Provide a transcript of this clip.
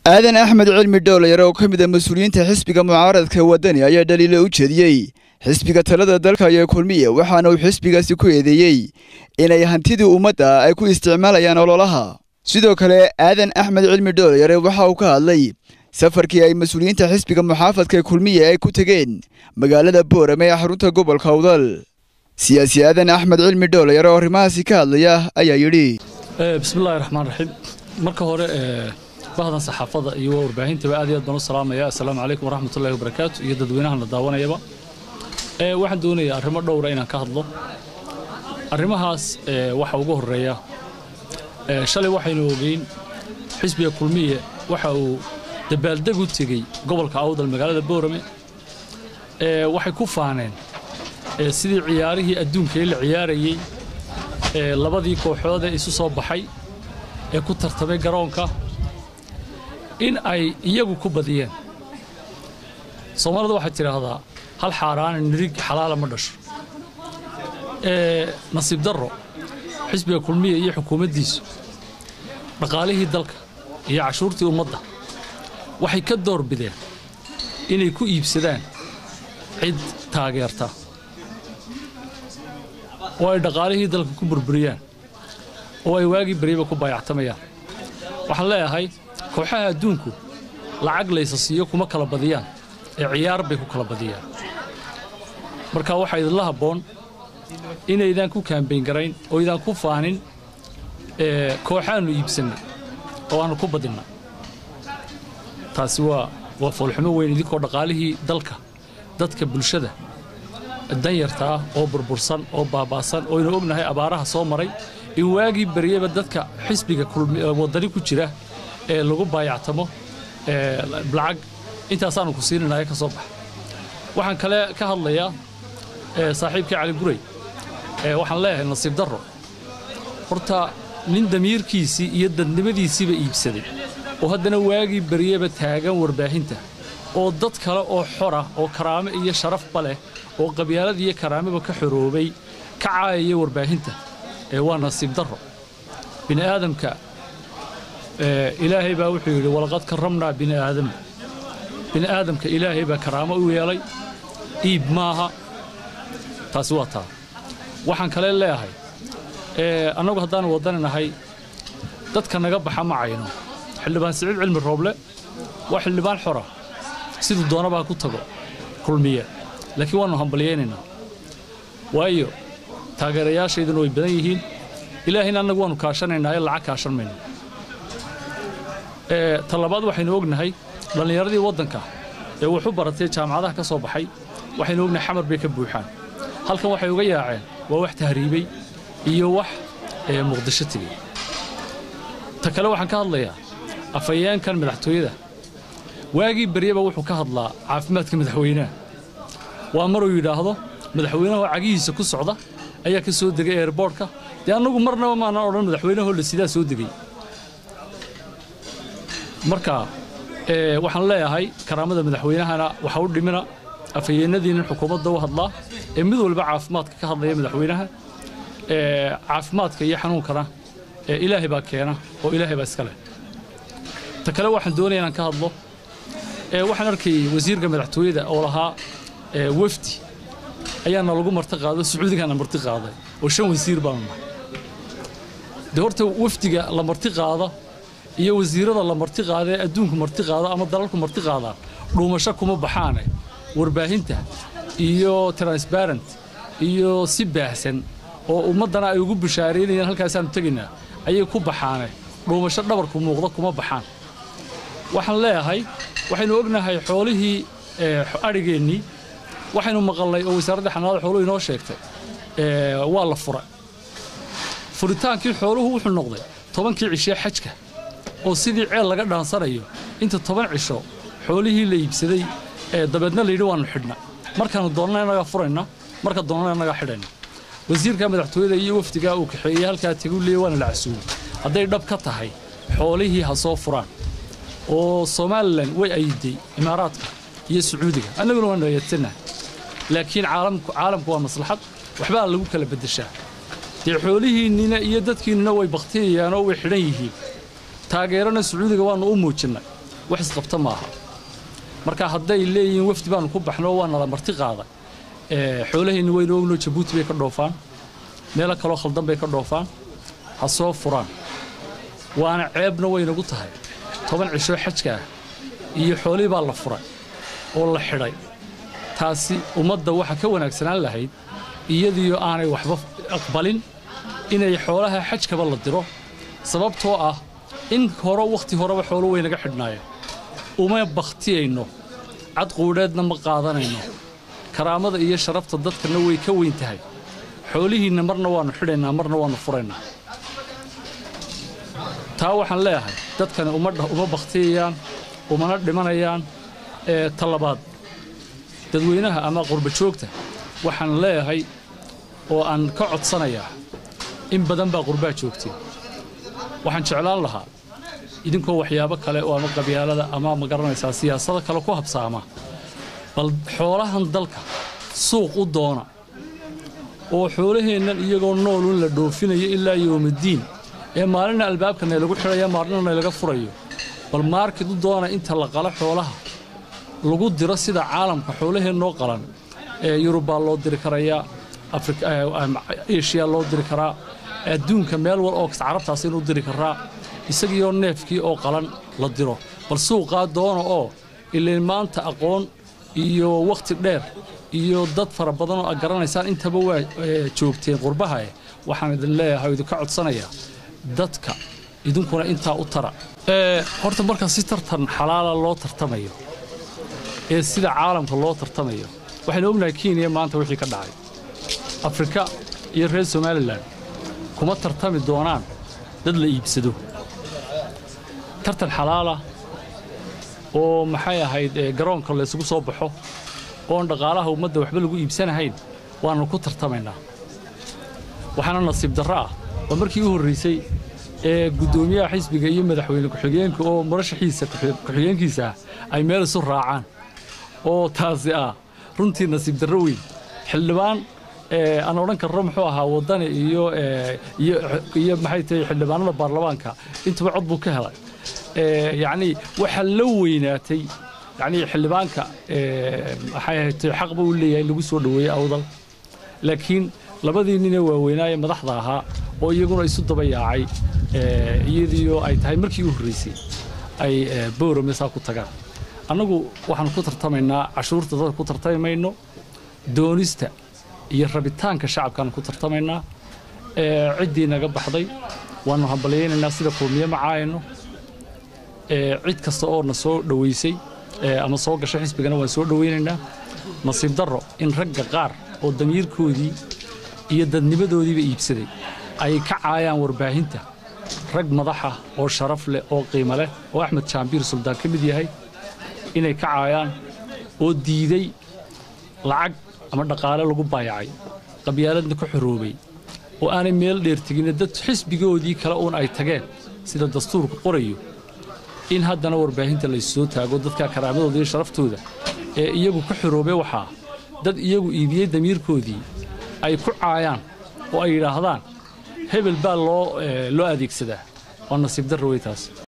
aadan axmed cilmi dhowlayar oo ka mid a mas-uuliyiinta xisbiga mucaaradka wadani ayaa dhaliilo u jeediyey xisbiga talada dalka iyo kulmiya waxaana uu xisbigaasi ku eedeeyey inay hantidii ummadda ay ku isticmaalayaan ololaha sidoo kale aadan axmed cilmi dhowlayare waxa uu ka hadlay safarkii ay mas-uuliyiinta xisbiga muxaafadka kulmiya ay ku tegeen magaalada boorame ee xarunta gobolka awdal siyaasi aadan axmed cilmi dhowlayare oo arrimahaasi ka hadlaya ayaa yidhi bismillahi raxmaan raxiim marka hore bahdan saxaafadda iyo warbaahintaaba aad iyo aad baan u salaamaya assalaamu calaykum waraxmatullahi wabarakaatu iyo dadweynahan la daawanayaba waxaan doonayaa arrimo dhowra inaan ka hadlo arrimahaas waxa ugu horreeya shalay waxaynu ogeyn xisbiga kulmiye waxa uu dabaaldeg u tegey gobolka awdal magaalada boorame waxay ku faaneen sidii ciyaarihii adduunka ee la ciyaarayey labadii kooxood ee isu soo baxay ee ku tartamay garoonka in ay iyagu ku badiyeen soomaalida waxay tidhaahdaa hal xaaraana nirig xalaala ma dhasho nasiib darro xisbiga kulmiya iyo xukuumaddiisu dhaqaalihii dalka iyo cashuurtii ummadda waxay ka door bideen inay ku iibsadaan cid taageerta oo ay dhaqaalihii dalka ku burburiyaan oo ay waagii baryaba ku baayactamayaan waxaan leeyahay kooxaha adduunku lacag laysa siiyo kuma kala badiyaan ee ciyaar bay ku kala badiyaan marka waxaa idinla habboon inaydaan ku kaambayn garayn oo idaan ku faanin kooxaannu iibsannay oo aannu ku badinna taasi waa waa foolxumo weyn idinkoo dhaqaalihii dalka dadka bulshada danyarta ah oo burbursan oo baaba'san oo aynu ognahay abaaraha soo maray in waagii baryaba dadka xisbiga waddani ku jira ee lagu baayactamo lacag intaasaannu ku siinanaya ka soo baxa waxaan kale ka hadlayaa saaxiibkii cali guray waxaan leeyahay nasiib darro horta nin damiirkiisii iyo dadnimadiisiiba iibsaday oo haddana waagii baryaba taagan warbaahinta oo dad kale oo xora oo karaame iyo sharafba leh oo qabyaalad iyo karaameba ka xoroobay ka caayaya warbaahinta waa nasiib darro bini aadamka ilaahay baa wuxuu yidhi walaqad karramnaa bini aadama bini aadamka ilaahay baa karaamo u yeelay iib maaha taasi waa taa waxaan kale leeyahay annagu haddaanu waddani nahay dadka naga baxa ma cayno xildhibaan siciid cilmi rooble waa xildhibaan xora siduu doonabaa ku tago kulmiye laakiin waannu hambalyaynaynaa waayo taageerayaashayduna way badan yihiin ilaahayna annagu waannu kaashanaynaa ee lacag kaashan mayno ta labaad waxaynu ognahay dhallinyaradii waddanka ee wuxu baratay jaamacadaha ka soo baxay waxaynu ognahay xamar bay ka buuxaan halkan waxay uga yaaceen waa wax tahriibay iyo wax muqdisho tegey ta kale waxaan ka hadlayaa afhayeenkan madaxtooyada waagii baryaba wuxuu ka hadlaa caafimaadka madaxweynaha waa maruu yidhaahdo madaxweynaha oo cagihiisa ku socda ayaa ka soo degay eerboorhka dee annagu marnaba maanaan odhan madaxweynahoo la sidaa soo degay marka waxaan leeyahay karaamada madaxweynahana waxa u dhimina afhayeennadiinin xukuumadda u hadlaa ee mid walba caafimaadka ka hadlaya madaxweynaha caafimaadka iyo xanuunkana ilaahay baa keena oo ilaahay baa iska leh ta kale waxaan doonaya inaan ka hadlo waxaan arkayey wasiirka madaxtooyada oo lahaa wefdi ayaana lagu marti qaado sacuudigaana marti qaaday oo shan wasiir baanu nahay dee horta wefdiga la marti qaada iyo wasiirada la marti qaada ee adduunku marti qaada ama dalalku marti qaadaa dhuumasho kuma baxaane warbaahinta iyo transparent iyo si baahsan oo ummaddana ay ugu bishaaraynayaan halkaasaannu tegaynaa ayay ku baxaane dhuumasho dhabarku muuqda kuma baxaan waxaan leeyahay waxaynu ognahay xoolihii adhigeennii waxaynu maqalnay oo wasaaradda xanaanada xooluhu inoo sheegtay waa la fura furitaankii xooluhu wuxuu noqday tobankii cishee xajka oo sidii ceel laga dhaansanayo inta toban cisho xoolihii la iibsaday dabeedna layidhi waannu xidhna markaannu doonnana innagaa furayna marka doonnana innagaa xidhayna wasiirka madaxtooyada iyo wafdigaa uu kaxeeyey halkaa tegu leeyay waana la casuumay hadday dhab ka tahay xoolihii ha soo furaan oo somalilan way ayiday imaaraadka iyo sacuudiga annaguna waan nayadsannaha laakiin caalamku waa maslaxad waxbaa lagu kala beddeshaa dee xoolihiinnina iyo dadkiinnina way bakhtiyayaan oo way xidhan yihiin taageerana sacuudiga waannu u muujinnay wax isqabta maaha marka hadday leeyihiin wafdi baanu ku baxno waa nala marti qaada xoolaheenni waynu ogno jabuuti bay ka dhoofaan meelo kaloo khaldan bay ka dhoofaan ha soo furaan waana ceebna waynagu tahay toban cishoo xajka ah iyo xoolihii baa la furay oo la xidhay taasi ummadda waxa ka wanaagsanaan lahayd iyadiyo aanay waxba aqbalin inay xoolaha xajkaba la diro sababtoo ah in hore wakhti horeba xoolo waynaga xidhnaayeen uma bakhtiyayno cadquudheedna ma qaadanayno karaamada iyo sharafta dadkana way ka weyn tahay xoolihiinna marna waannu xidhaynaa marna waannu furaynaa taa waxaan leeyahay dadkani uma bakhtiyayaan umana dhimanayaan ee talabaad dadweynaha ama qurbajoogta waxaan leeyahay oo aan ka codsanayaa in badan baa qurbaa joogteen waxaan jeclaan lahaa idinkoo waxyaabo kale oo ama qabyaalada ama ma garanaysaa siyaasado kale ku habsaama bal xoolahan dalka suuq u doona oo xoolaheennan iyagoo noolun la dhoofinayo ilaa yowmaddiin ee maalina albaabka naylagu xidhaya maalina naylaga furayo bal maarkid u doona inta la qalo xoolaha lagu diro sida caalamka xoolaheennoo qalan ee yurubbaa loo diri karayaa eshiya loo diri karaa adduunka meel wal oo carabtaas inuu diri karaa isagiioo neefkii oo qalan la diro bal suuqaa doona oo ilayn maanta aqoon iyo wakhti dheer iyo dad fara badan oo ad garanaysaan intaba waa joogteen qurbahae waxaan idin leeyahay idinka codsanayaa dadka idinkuna intaa u tara horta marka si tartan xalaala loo tartamayo ee sida caalamka loo tartamayo waxaynu ognahay kenya maanta wixii ka dhacay afrika iyo reer somalilan kuma tartami doonaan dad la iibsado tartan xalaala oo maxay ahayd garoonka laysugu soo baxo oon dhaqaalaha ummadda waxba lagu iibsanahayn waannu ku tartamaynaa waxaana nasiib darro ah waa markii u horraysay ee guddoomiyaha xisbiga iyo madaxweyne ku-xigeenka oo murashaxiisa ku-xigeenkiisa ah ay meel isu raacaan oo taasi ah runtii nasiib darro weyn xildhibaan aan odhan karno muxuu ahaa waddani iyo iyo maxay tahay xildhibaanada baarlamaanka intuba cod buu ka helay yacnii waxaa la weynaatay yacnii xildhibaanka maxay ahayd xaq buu u leeyahay in lagu soo dhoweeyey awdal laakiin labadii ninee waaweynaaye madaxda ahaa oo iyaguna isu daba yaacay iyadiioo ay tahay markii u horraysay ay boorame saa ku tagaan annagu waxaan ku tartamaynaa cashuurta dadka ku tartami mayno doonista iyo rabitaanka shacabkaan ku tartamaynaa ciddii naga baxday waannu hambalyaynaynaa sida qoomiye ma caayano cid kasta oo na soo dhowaysay ama soo gashay xisbigana waan soo dhowaynaynaa nasiib darro in ragga qaar oo damiirkoodii iyo dadnimadoodiiba iibsaday ay ka caayaan warbaahinta rag madaxa oo sharaf leh oo qiimo leh oo axmed jaambiir suldaan ka mid yahay inay ka caayaan oo diiday lacag ama dhaqaale lagu baayacay qabyaaladna ka xoroobay oo aanay meel dheer teginna dad xisbigoodii kale uun ay tageen sida dastuurku qorayo in haddana warbaahinta laysoo taago dadka karaamadooda iyo sharaftooda ee iyagu ka xoroobay waxaa dad iyagu iibiyey damiirkoodii ay ku caayaan oo ay yidhaahdaan hebel baa loo loo adeegsadaa waa nasiib darra wey taas